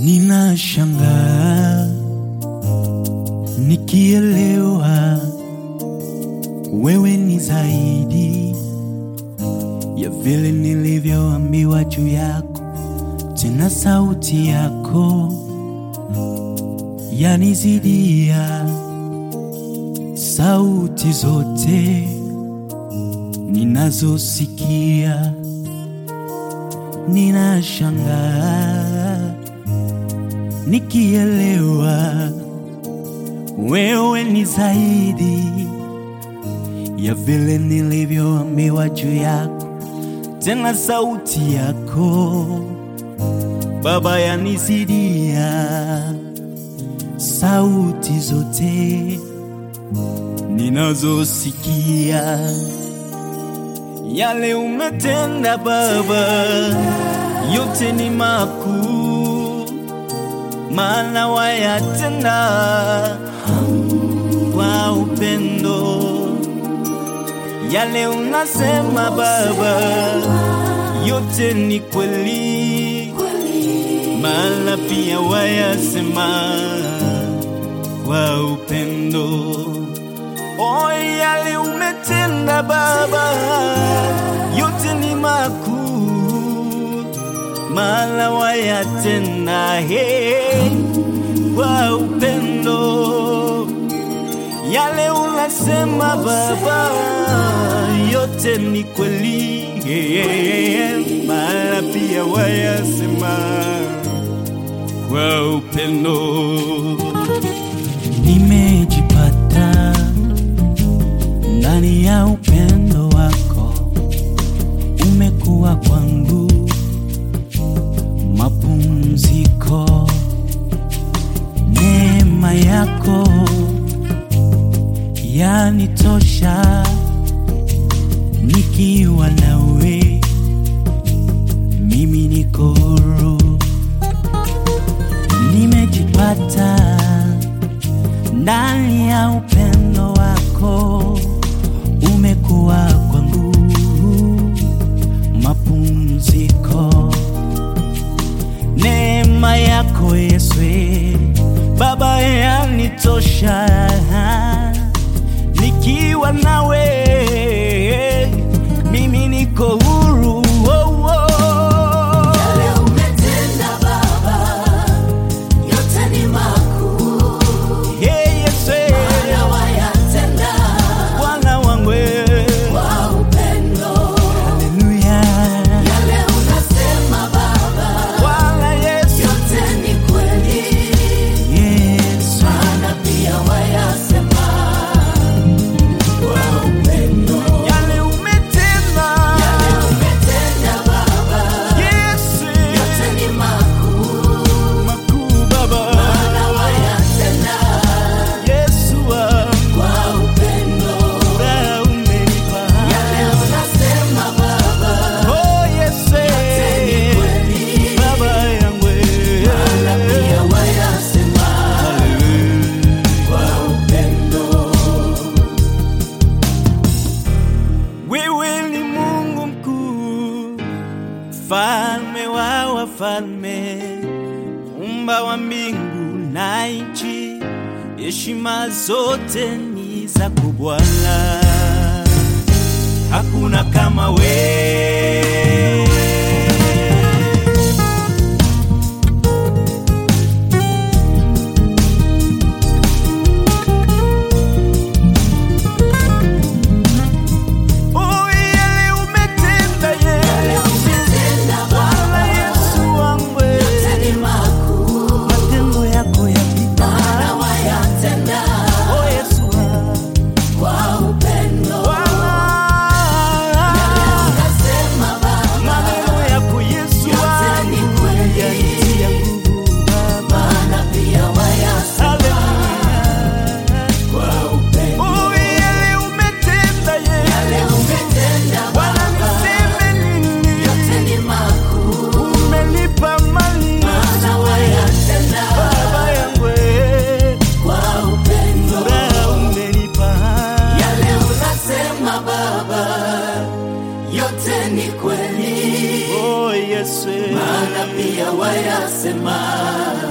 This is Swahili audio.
Ninashangaa nikielewa wewe ni zaidi ya vile nilivyoambiwa juu yako, tena sauti yako yanizidia sauti zote ninazosikia. Ninashangaa nikielewa wewe ni zaidi ya vile nilivyoambiwa juu yako, tena sauti yako Baba yanizidia sauti zote ninazosikia. Yale umetenda Baba, yote ni makuu, maana wayatenda kwa upendo. Yale unasema Baba, yote ni kweli, maana pia wayasema kwa upendo. O, yale umetenda Baba, yote ni makuu, maana wayatenda he kwa upendo. Yale unasema Baba, yote ni kweli, maana pia wayasema kwa upendo. Nimejipata ndani ya upendo wako, umekuwa kwangu mapumziko. Neema yako yanitosha, nikiwa nawe mimi niko huru. Nimejipata ndani ya upendo wako, umekuwa kwangu mapumziko. Neema yako Yesu Baba yanitosha, nikiwa nawe mimi niko huru. Oh, oh. Yale umetenda Baba, yote ni makuu, Hey, Yesu na wayatenda Bwana wangu, kwa upendo. haleluya. Yale unasema Baba, Bwana Yesu, yote ni kweli, Yesu, maana pia wayasema kwa upendo. yale umetenda, Yale umetenda Baba, Yesu, yote ni makuu, makuu Baba, na wayatenda Yesu wangu, kwa upendo. furaha umenipa. Yale unasema Baba, Oh, Yesu, ni kweli, Baba yangu, na pia wayasema kwa upendo. Wewe ni Mungu mkuu, mfalme wa wafalme, umba wa mbingu na nchi, heshima zote ni zako Bwana, hakuna kama wewe. Oh, yale umetenda Yesu, Umetenda Bwana Baba, Yesu wangu, yote ni makuu, matendo yako yapita. na wayatenda Oh, Yesu wangu. kwa upendo. Bwana, Unasema ni kweli, Oh Yesu, maana pia wayasema